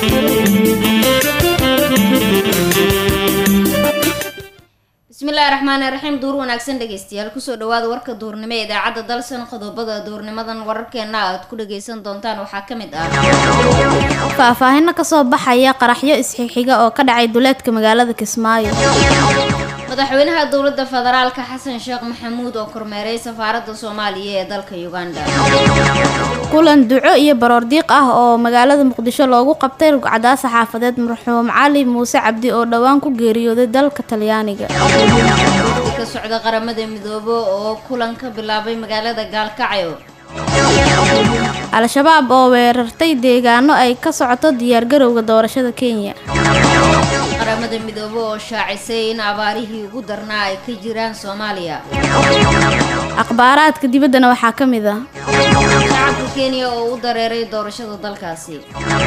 bismillaahi raxmaani raxiim duur wanaagsan dhegeystayaal kusoo dhawaada warka duurnimo ee idaacadda dalsan qodobada duurnimadan wararkeena aad ku dhageysan doontaan waxaa ka mid ah faahfaahino kasoo baxaya qaraxyo isxixiga oo ka dhacay duleedka magaalada kismaayo madaxweynaha dowladda federaalka xasan sheekh maxamuud oo kormeeray safaaradda soomaaliya ee dalka uganda kulan duco iyo baroordiiq ah oo magaalada muqdisho loogu qabtay rugcadaasa xaafadeed marxuum cali muuse cabdi oo dhowaan ku geeriyooday dalka talyaaniga wafdi ka socda qaramada midoobe oo kulan ka bilaabay magaalada gaalkacyo al-shabaab oo weerartay deegaano ay ka socoto diyaargarowga doorashada kenya qaramada midoobe oo shaacisay in abaarihii ugu darnaa ay ka jiraan soomaaliya akhbaaraadka dibaddana waxaa ka mid ah shacabka kenya oo u dareeray doorashada dalkaasi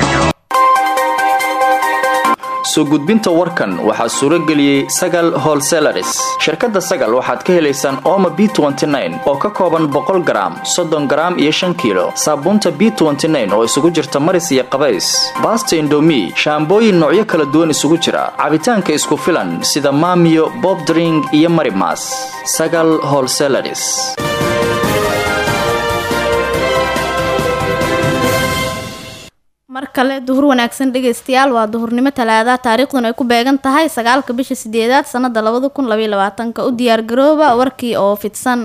soo gudbinta warkan waxaa suuro geliyey sagal holselaris shirkadda sagal waxaad ka helaysaan ooma b oo ka kooban boqol garaam soddon garaam iyo shan kiilo saabuunta b oo isugu jirta maris iyo qabays baasta indomi shaambooyin noocyo kala duwan isugu jira cabitaanka isku filan sida maamiyo bobdring iyo marimas sagal holselaris mar kale duhur wanaagsan dhegaystayaal waa duhurnimo talaada taariikhduna ay ku beegan tahay sagaalka bisha sideedaad sanada labada kun labaiyo labaatanka u diyaargarooba warkii oo fidsan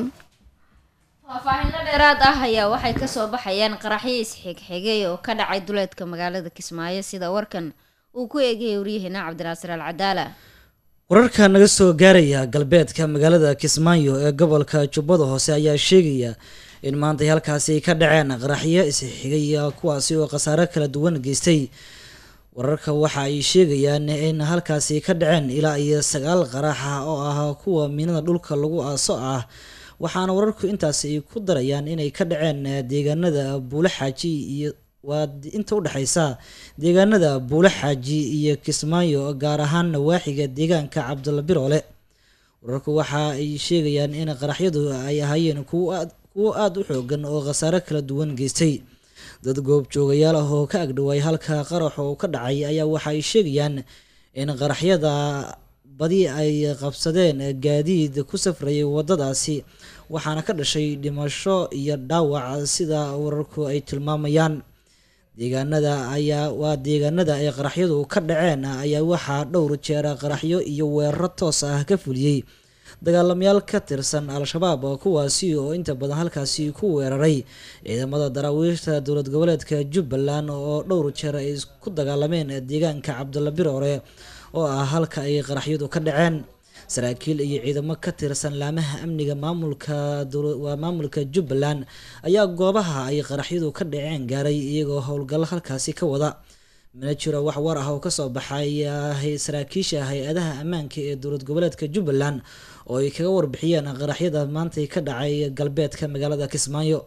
faahfaahino dheeraad ah ayaa waxay kasoo baxayaan qaraxyo isxigxigay oo ka dhacay duleedka magaalada kismaayo sida warkan uu ku eegayay waryaheena cabdinaasir al cadaala wararka naga soo gaaraya galbeedka magaalada kismaayo ee gobolka jubbada hoose ayaa sheegaya in maantay halkaasi ka dhaceen qaraxyo isxigay kuwaasi oo khasaare kala duwan geystay wararka waxa ay sheegayaan in halkaasi ka dhaceen ilaa iyo sagaal qaraxa oo ah kuwa miinada dhulka lagu aaso ah waxaana wararku intaasi ku darayaan inay ka dhaceen deegaanada buulo xaaji iyo waa inta udhexeysa deegaanada buulo xaaji iyo kismaayo gaar ahaan nawaaxiga deegaanka cabdalla biroole wararku waxa ay sheegayaan in qaraxyadu ay ahaayeen kuwa kuwo aada u xoogan oo khasaare kala duwan geystay dad goobjoogayaal ah oo ka agdhawaay halka qarax oo ka dhacay ayaa waxa ay sheegayaan in qaraxyada badi ay qabsadeen gaadiid ku safrayay waddadaasi waxaana ka dhashay dhimasho iyo dhaawac sida wararku ay tilmaamayaan deegaanada ayaa waa deegaanada ay qaraxyadu ka dhaceen ayaa waxaa dhowr jeer qaraxyo iyo weeraro toos ah ka fuliyey dagaalamayaal ka tirsan al-shabaab kuwaasi oo inta badan halkaasi ku weeraray ciidamada daraawiishta dowlad goboleedka jubbaland oo dhowr jeer ay ku dagaalameen deegaanka cabdalla biroore oo ah halka ay qaraxyadu ka dhaceen saraakiil iyo ciidamo ka tirsan laamaha amniga maamulka waa maamulka jubbaland ayaa goobaha ay qaraxyadu ka dhaceen gaaray iyagoo howlgallo halkaasi ka wada mana jiro wax war ah oo kasoo baxay saraakiisha hay-adaha ammaanka ee dowlad goboleedka jubbaland oo ay kaga warbixiyeen qaraxyada maantay ka dhacay galbeedka magaalada kismaayo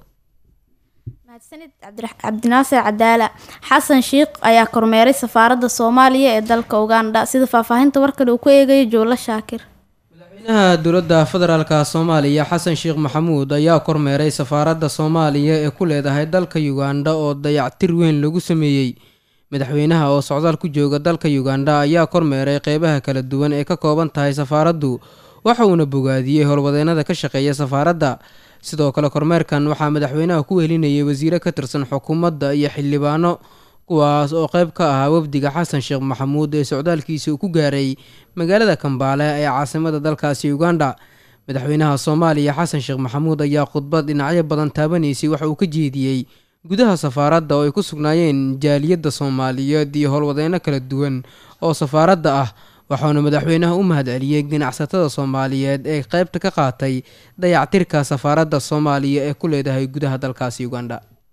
mahadsanid cabdinaasir cadaala xasan sheikh ayaa kormeeray safaaradda soomaaliya ee dalka uganda sida faahfaahinta warkan uu ku eegayo joolo shaakir madaxweynaha dowladda federaalka soomaaliya xasan sheekh maxamuud ayaa kormeeray safaaradda soomaaliya ee ku leedahay dalka uganda oo dayactir weyn lagu sameeyey madaxweynaha oo socdaal ku jooga dalka uganda ayaa kormeeray qeybaha kala duwan ee ka kooban tahay safaaraddu waxa uuna bogaadiyey howlwadeennada ka shaqeeya safaaradda sidoo kale kormeerkan waxaa madaxweynaha ku welinayay wasiire ka tirsan xukuumadda iyo xildhibaano kuwaas oo qeyb ka ahaa wafdiga xasan sheekh maxamuud ee socdaalkiisa uu ku gaaray magaalada kambaale ee caasimada dalkaasi uganda madaxweynaha soomaaliya xasan sheekh maxamuud ayaa khudbad dhinacyo badan taabanaysay waxa uu ka jeediyey gudaha safaaradda oo ay ku sugnaayeen jaaliyadda soomaaliyeed iyo howlwadeyno kala duwan oo safaaradda ah waxauna madaxweynaha u mahadceliyey ganacsatada soomaaliyeed ee qeybta ka qaatay dayactirka safaaradda soomaaliya ee ku leedahay gudaha dalkaasi uganda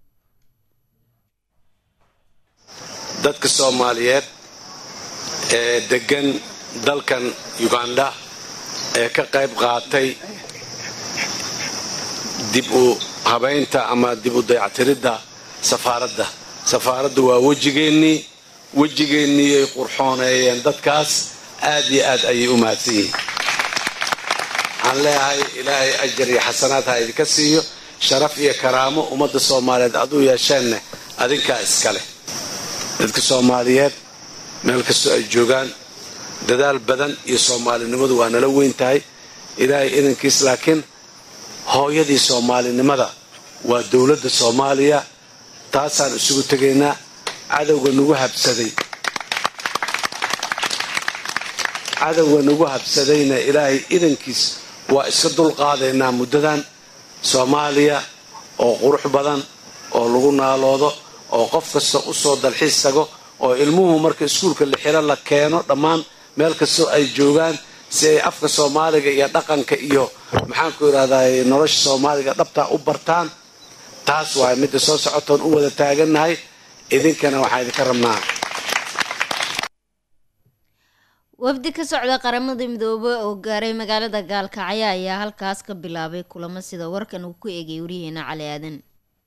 dadka soomaaliyeed ee deggan dalkan uganda ee ka qayb qaatay dib u habaynta ama dib u dayactiridda safaaradda safaaraddu waa wejigeennii wejigeennii ay qurxooneeyeen dadkaas aad iyo aad ayay u mahadsan yihiin waxaan leeyahay ilaahay ajar iyo xasanaad ha idinka siiyo sharaf iyo karaamo ummadda soomaaliyeed aduu yeesheenne adinkaa iska leh dadka soomaaliyeed meel kastoo ay joogaan dadaal badan iyo soomaalinimadu waa nala weyn tahay ilaahay idankiis laakiin hooyadii soomaalinimada waa dowladda soomaaliya taasaan isugu tegaynaa cadowga nagu habsaday cadowga nagu habsadayna ilaahay idankiis waa iska dulqaadaynaa muddadan soomaaliya oo qurux badan oo lagu naaloodo oo qof kasta u soo dalxiis tago oo ilmuhu marka iskuulka lixilo la keeno dhammaan meel kastoo ay joogaan si ay afka soomaaliga iyo dhaqanka iyo maxaanku idhahdaa nolosha soomaaliga dhabtaa u bartaan taas waay midda soo socotoon u wada taagannahay idinkana waxaan idinka rabnaa wafdi ka socda qaramada midoobey oo gaaray magaalada gaalkacyo ayaa halkaas ka bilaabay kulamo sida warkan uu ku eegay waryaheena cali aadan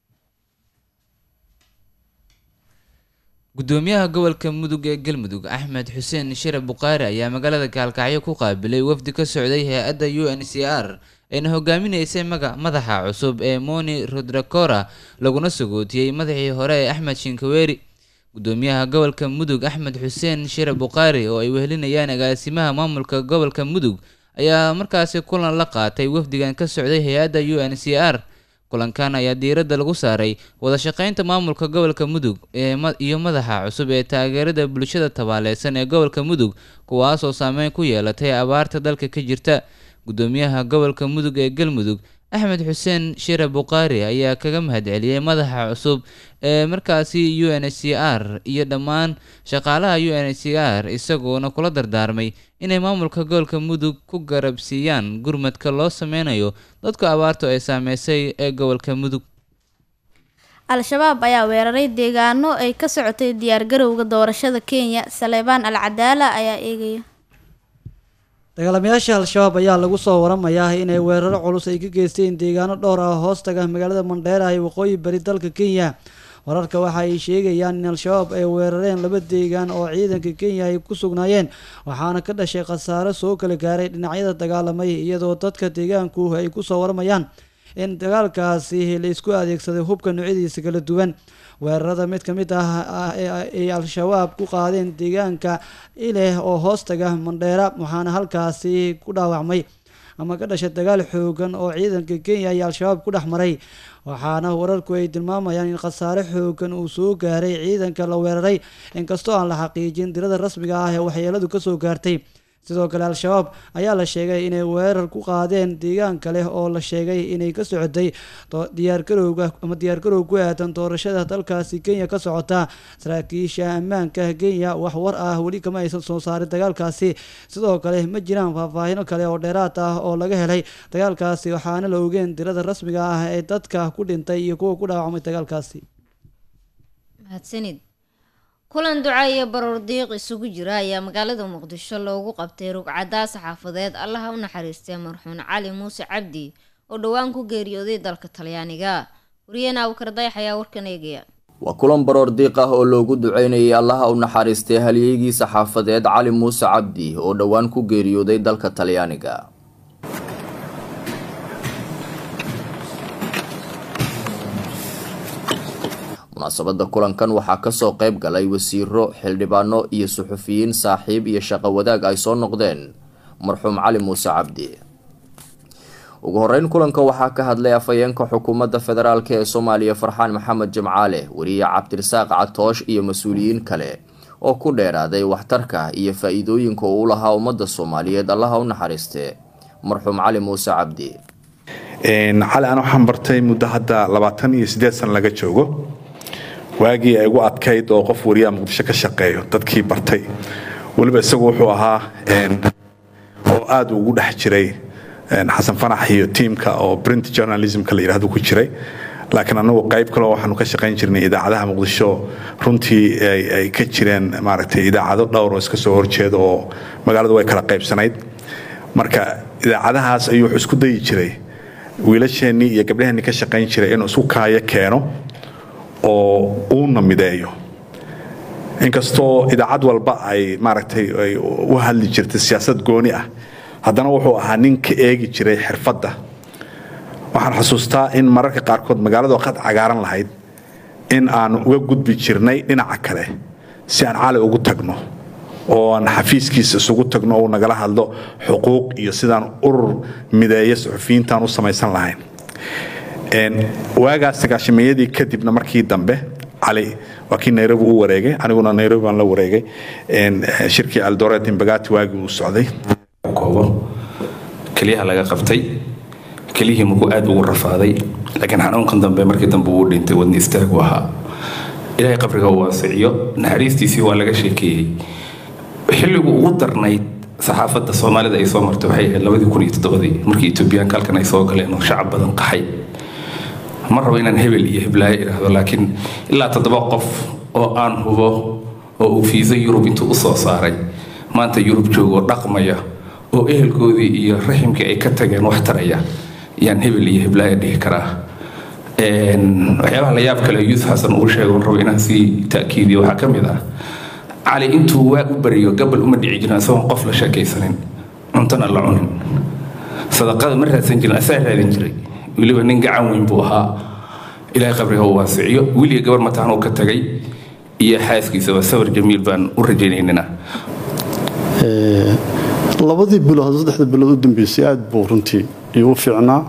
gudoomiyaha gobolka mudug ee galmudug axmed xuseen shire bukhaari ayaa magaalada gaalkacyo ku qaabilay wafdi ka socday hay-adda u n c r ayna hogaaminaysay maga madaxa cusub ee moni rodrakora laguna sagootiyey madaxii hore ee axmed shinkaweeri gudoomiyaha gobolka mudug axmed xuseen shire bukhaari oo ay wehelinayaan agaasimaha maamulka gobolka mudug ayaa markaasi kulan la qaatay wafdigan ka socday hay-adda u n c r kulankan ayaa diiradda lagu saaray wada shaqeynta maamulka gobolka mudug ee iyo madaxa cusub ee taageerada bulshada tabaaleysan ee gobolka mudug kuwaas oo saameyn ku yeelatay abaarta dalka ka jirta gudoomiyaha gobolka mudug ee galmudug axmed xuseen shire bukhaari ayaa kaga mahadceliyey madaxa cusub ee markaasi u n c r iyo dhammaan shaqaalaha u n c r isagoona kula dardaarmay inay maamulka gobolka mudug ku garabsiiyaan gurmadka loo sameynayo dadka abaartu ay saameysay ee gobolka mudug al-shabaab ayaa weeraray deegaano ay ka socotay diyaargarowga doorashada kenya saleebaan al cadaala ayaa eegaya dagaalamayaasha al-shabaab ayaa lagu soo waramayaa inay weeraro culus ay ka geysteen deegaano dhowr ah hoostaga magaalada mandheera ee waqooyi bari dalka kenya wararka waxa ay sheegayaan in al-shabaab ay weerareen laba deegaan oo ciidanka kenya ay ku sugnaayeen waxaana ka dhashay khasaaro soo kala gaaray dhinacyada dagaalamay iyadoo dadka deegaanku ay kusoo waramayaan in dagaalkaasi la isku adeegsaday hubka noocyadiisa kala duwan weerarada mid ka mid ah ay al-shabaab ku qaadeen deegaanka ileh oo hoostaga mandheera waxaana halkaasi ku dhaawacmay ama ka dhashay dagaal xoogan oo ciidanka kenya iyo al-shabaab ku dhex maray waxaana wararku ay tilmaamayaan in khasaare xoogan uu soo gaaray ciidanka la weeraray inkastoo aan la xaqiijin dirada rasmiga ah ee waxyeeladu kasoo gaartay sidoo kale al-shabaab ayaa la sheegay inay weerar ku qaadeen deegaan kale oo la sheegay inay ka socotay diyaargarowga ama diyaargarow ku aadan doorashada dalkaasi kenya ka socota saraakiisha ammaanka kenya wax war ah weli kama aysan soo saarin dagaalkaasi sidoo kale ma jiraan faahfaahino kale oo dheeraad ah oo laga helay dagaalkaasi waxaana la ogeen dirada rasmiga ah ee dadka ku dhintay iyo kuwa ku dhaawacmay dagaalkaasi mahadsanid kulan duca iyo baroor diiq isugu jira ayaa magaalada muqdisho loogu qabtay rugcadaa saxaafadeed allaha u naxariistay marxuun cali muuse cabdi oo dhowaan ku geeriyooday dalka talyaaniga wariyeen awkardayax ayaa warkan eegaya waa kulan baroor diiq ah oo loogu duceynayay allaha u naxariistay halyeygii saxaafadeed cali muuse cabdi oo dhowaan ku geeriyooday dalka talyaaniga munaasabada kulankan waxaa kasoo qayb galay wasiiro xildhibaano iyo suxufiyiin saaxiib iyo shaqo wadaag ay soo noqdeen marxuum cali muuse cabdi ugu horeyn kulanka waxaa ka hadlay afhayeenka xukuumadda federaalk ee soomaaliya farxaan maxamed jimcaale weriye cabdirasaaq catoosh iyo mas-uuliyiin kale oo ku dheeraaday waxtarka iyo faa-iidooyinka uu lahaa ummadda soomaaliyeed allaha u naxariiste marxuum cali muuse cabdi cali aan waxaan bartay muddo hadda labaatan iyo siddeed san laga joogo waagii ay ugu adkayd oo qof wariyaa muqdisho ka shaqeeyo dadkii bartay weliba isagu wuxuu ahaa oo aada ugu dhex jiray xasan fanax iyo tiimka oo print journalismka la yidhahdo ku jiray laakiin anagu qayb kaleo waxaanu ka shaqayn jirnay idaacadaha muqdisho runtii ay ka jireen maaragtay idaacado dhowr oo iska soo horjeeda oo magaaladu way kala qaybsanayd marka idaacadahaas ayuu wuxuu isku dayi jiray wiilasheennii iyo gabdhaheennii ka shaqayn jiray inuu isku kaayo keeno oo uuna mideeyo inkastoo idaacad walba ay maaragtay ay u hadli jirtay siyaasad gooni ah haddana wuxuu ahaa nin ka eegi jiray xirfadda waxaan xusuustaa in mararka qaarkood magaaladu qad cagaaran lahayd in aanu uga gudbi jirnay dhinaca kale si aan cali ugu tagno oo aan xafiiskiisa isugu tagno oo uu nagala hadlo xuquuq iyo sidaan urur mideeya suxufiyiintaan u samaysan lahayn waagaas sagaashameeyadii kadibna markii dambe cali waa kii nairobi u wareegay aniguna nairobi baan la wareegay shirkii aldoret imbagati waagii uu socday koobo keliyaha laga qabtay keliyihii mugu aad ugu rafaaday laakiin xanuunkan dambe markii dambe uu dhintay wadni istaagu ahaa ilaahay qabriga uu waasiciyo naxariistiisii waa laga sheekeeyey xilligu ugu darnayd saxaafadda soomaalida ay soo martay waxay ahayd labadii kun iyo toddobadii markii etoobiyaanka halkan ay soo galeen oo shacab badan qaxay ma rabo inaan hebel iyo heblaayo idhaahdo laakiin ilaa toddoba qof oo aan hubo oo uu fiisa yurub intuu usoo saaray maanta yurub joogoo dhaqmaya oo ehelkoodii iyo raximkii ay ka tageen wax taraya yaan hebel iyo heblaayo dhihi karaa waxyaabaha la yaab kale yuusuf xasan uu sheego rabo inaan sii ta'kiidiyo waxaa ka mid ah cali intuu waa u bariyo gabal uma dhici jirin isagoon qof la sheekaysanin cuntana la cunin sadaqada ma raadsan jirin asaa raadin jiray weliba nin gacan weyn buu ahaa ilaahay qabriga uu waasiciyo wiliga gabar mataan uu ka tagay iyo xaaskiisaba sawir jamiil baan u rajaynaynana labadii bilood saddexda bilood u dambeysay aad buu runtii igu fiicnaa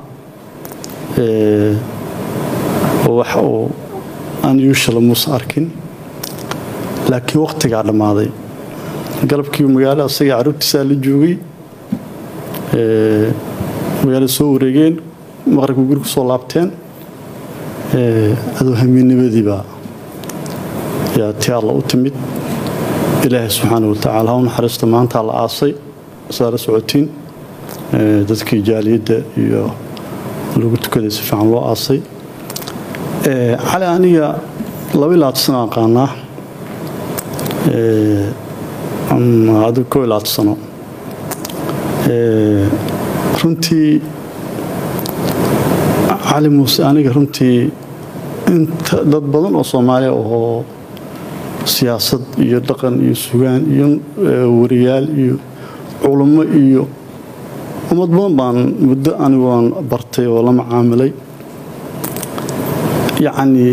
wax uu aan yuushala muusa arkin laakiin wakhtigaa dhammaaday galabkii magaalo asaga carruurtiisaa la joogay magaalo soo wareegeen maqribka guri ku soo laabteen adoo hamiinnimadiibaa yaa tii alla u timid ilaahay subxaana watacaala ha u naxariista maantaa la aasay saa la socotiin dadkii jaaliyadda iyo lagu tukaday si fiican loo aasay cali aniga laba iyo labaatan sano aqaanaa adigu koo iyo labaatan sano runtii cali muuse aniga runtii inta dad badan oo soomaaliya oo siyaasad iyo dhaqan iyo sugaan iyo wariyaal iyo culummo iyo ummad badan baan muddo aniguaan bartay oo la macaamilay yacnii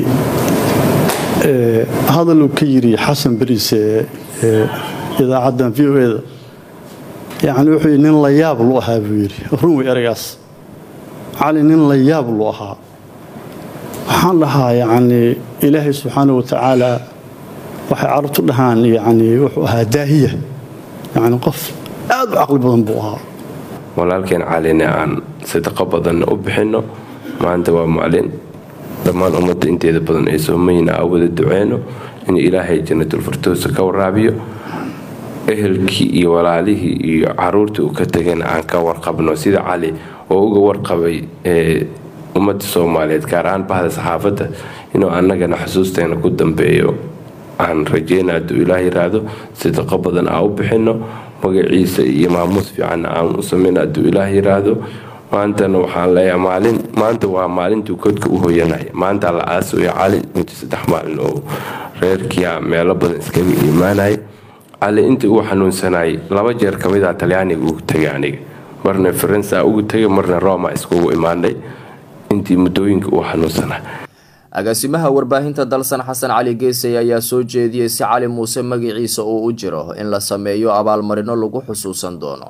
hadal uu ka yidhi xasan beriise idaacaddan v o eda yacni wuxuu yidhi nin la yaab lu ahaa buu yidhi run wey eragaas cali nin la yaab lu ahaa waxaan dhahaa yacnii ilaahay subxaana wa tacaala waxay carabtu dhahaan yacnii wuxuu ahaa daahiya yacni qof aad u caqli badan buu ahaa walaalkeen calina aan sadaqo badanna u bixinno maanta waa maalin dhammaan ummadda inteeda badan ee soomayna aa wada duceyno in ilaahay jannatulfirdowsa ka waraabiyo ehelkii iyo walaalihii iyo caruurtii uu ka tegana aan ka warqabno sida cali oo uga warqabay ummadda soomaaliyeed gaar ahaan bahda saxaafadda inuu annagana xusuusteena ku dambeeyo aan rajeyna hadduu ilaah yiraahdo sadaqo badan aan u bixinno magaciisa iyo maamuus fiicanna aan u samayno hadduu ilaah yiraahdo maantana waxaan leeyahay maalin maanta waa maalintuu kodka u hoyanaya maanta la aasooya cali intii saddex maalin oo reerkiia meelo badan iskaga imaanaya cali intii uu xanuunsanayay laba jeer ka mida talyaaniga ugu tegay aniga marna faransa ugu tegay marna roma iskugu imaanay intii muddooyinka uu xanuunsanay agaasimaha warbaahinta dalsan xasan cali geesay ayaa soo jeediyey si cali muuse magaciisa uu u jiro in la sameeyo abaalmarino lagu xusuusan doono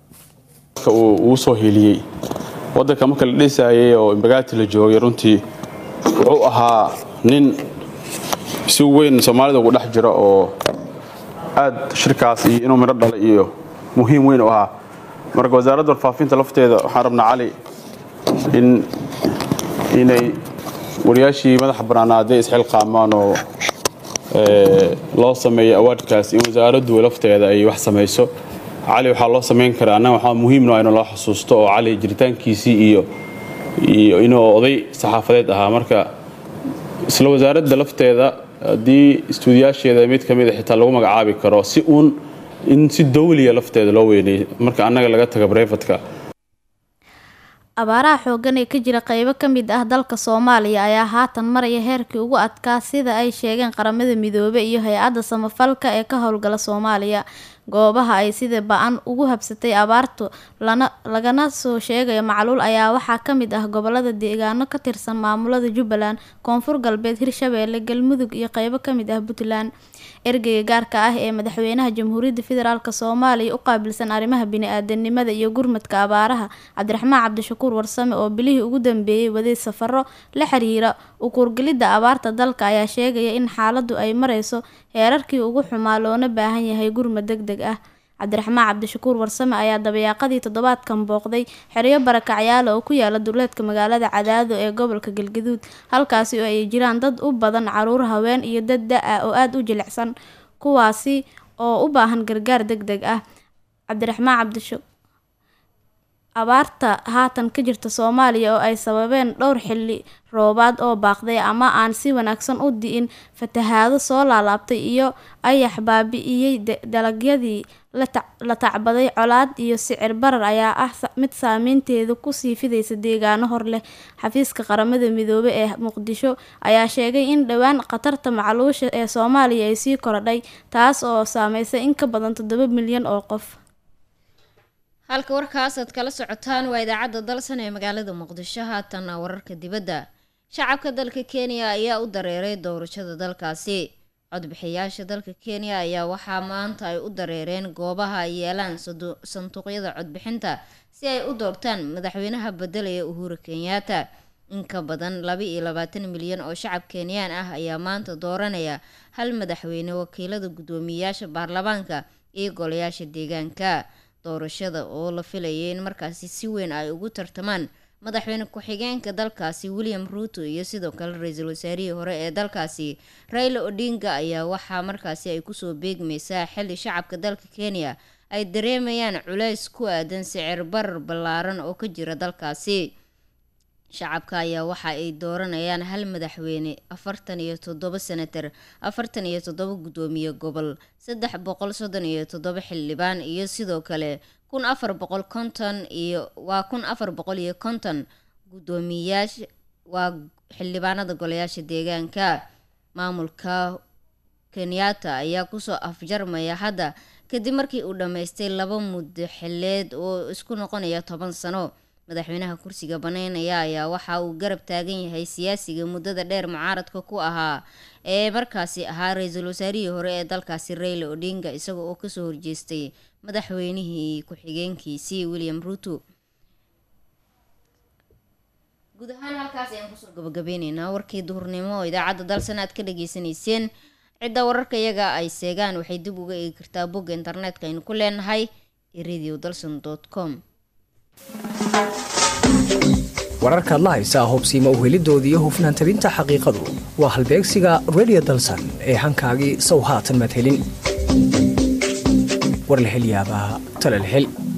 uu ugu soo hiiliyey wadanka marka la dhisayay oo imbagaati la joogay runtii wuxuu ahaa nin si weyn soomaalida ugu dhex jira oo aad shirkaas iyo inuu midho dhalay iyo muhiim weyn u ahaa marka wasaaradda warfaafinta lafteeda waxaan rabnaa cali in inay wariyaashii madaxa bannaanaaday isxilqaamaan oo loo sameeyo awaadkaas in wasaaraddu lafteeda ay wax samayso cali waxaa loo samayn karaa annaga waxaa muhiimno in loo xusuusto oo cali jiritaankiisii iyo iyo inuu oday saxaafadeed ahaa marka isla wasaaradda lafteeda haddii istuudiyaasheeda mid ka mid a xitaa lagu magacaabi karo si uun in si dawliya lafteeda loo weynay marka annaga laga taga brefatka abaaraha xooggan ee ka jira qeybo ka mid ah dalka soomaaliya ayaa haatan maraya heerkii ugu adkaa sida ay sheegeen qaramada midoobe iyo hay-adda samafalka ee ka howlgala soomaaliya goobaha ay sida ba-an ugu habsatay abaartu lana lagana soo sheegayo macluul ayaa waxaa ka mid ah gobolada deegaano ka tirsan maamulada jubbaland koonfur galbeed hirshabeelle galmudug iyo qeybo ka mid ah puntland ergeyga gaarka ah ee madaxweynaha jamhuuriyadda federaalk soomaaliya u qaabilsan arrimaha bini-aadanimada iyo gurmadka abaaraha cabdiraxmaan cabdishakuur warsame oo bilihii ugu dambeeyey waday safaro la xiriira ukuurgelidda abaarta dalka ayaa sheegaya in xaaladdu ay mareyso heerarkii ugu xumaa loona baahan yahay gurmad deg deg ah cabdiraxmaan cabdishakuur warsame ayaa dabayaaqadii toddobaadkan booqday xeryo barakacyaala oo ku yaala duleedka magaalada cadaado ee gobolka galgaduud halkaasi oo ay jiraan dad u badan caruur haween iyo dad da-ah oo aada u jilicsan kuwaasi oo u baahan gargaar deg deg ah cabdiraxmaan cabdisha abaarta haatan ka jirta soomaaliya oo ay sababeen dhowr xilli roobaad oo baaqday ama aan si wanaagsan u di'in fatahaado soo laalaabtay iyo ayax baabi-iyey dalagyadii la tacbaday colaad iyo sicir barar ayaa ah mid saameynteedu kusii fidaysa deegaano hor leh xafiiska qaramada midoobey ee muqdisho ayaa sheegay in dhowaan khatarta macluusha ee soomaaliya ay sii korodhay taas oo saameysay in ka badan toddoba milyan oo qof halka warkaas aad kala socotaan waa idaacadda dalsan ee magaalada muqdisho haatanna wararka dibadda shacabka dalka kenya ayaa u dareeray doorashada dalkaasi codbixiyaasha dalka kenya ayaa waxaa maanta ay u dareereen goobaha ay yeelaan sanduuqyada codbixinta si ay u doortaan madaxweynaha bedelaya uhuru kenyaata in ka badan laba iyo labaatan milyan oo shacab kenyaan ah ayaa maanta dooranaya hal madaxweyne wakiilada guddoomiyeyaasha baarlamaanka iyo golayaasha deegaanka doorashada oo la filayay in markaasi si weyn ay ugu tartamaan madaxweyne ku-xigeenka dalkaasi william ruuto iyo sidoo kale ra-iisul wasaarihii hore ee dalkaasi raila odinga ayaa waxaa markaasi ay kusoo beegmaysaa xilli shacabka dalka kenya ay dareemayaan culays ku aadan sicir barar ballaaran oo ka jira dalkaasi shacabka ayaa waxa ay dooranayaan hal madaxweyne afartan iyo toddoba senatar afartan iyo toddoba guddoomiye gobol saddex boqol soddon iyo toddoba xildhibaan iyo sidoo kale kun afar boqol konton iyo waa kun afar boqol iyo konton guddoomiyaasha waa xildhibaanada golayaasha deegaanka maamulka kenyatta ayaa kusoo afjarmaya hadda kadib markii uu dhammaystay laba muddo xileed oo isku noqonaya toban sano madaxweynaha kursiga baneynaya ayaa waxa uu garab taagan yahay siyaasiga muddada dheer mucaaradka ku ahaa ee markaasi ahaa ra-iisul wasaarihii hore ee dalkaasi raila odinga isaga oo kasoo horjeestay madaxweynihii ku-xigeenkiisii william ruuto guud ahaan halkaas ayaan kusoo gabagabeyneynaa warkii duhurnimo oo idaacadda dalsan aad ka dhageysanayseen cidda wararka iyaga ay seegaan waxay dib uga eegi kartaa bogga internetka aynu ku leenahay ee radio dalson com wararkaad la haysaa hubsiima uhelidooda iyo hufnaan tabinta xaqiiqadu waa halbeegsiga redio dalsan ee hankaagii sow haatan madhelin war la hel yaabaa tala la hel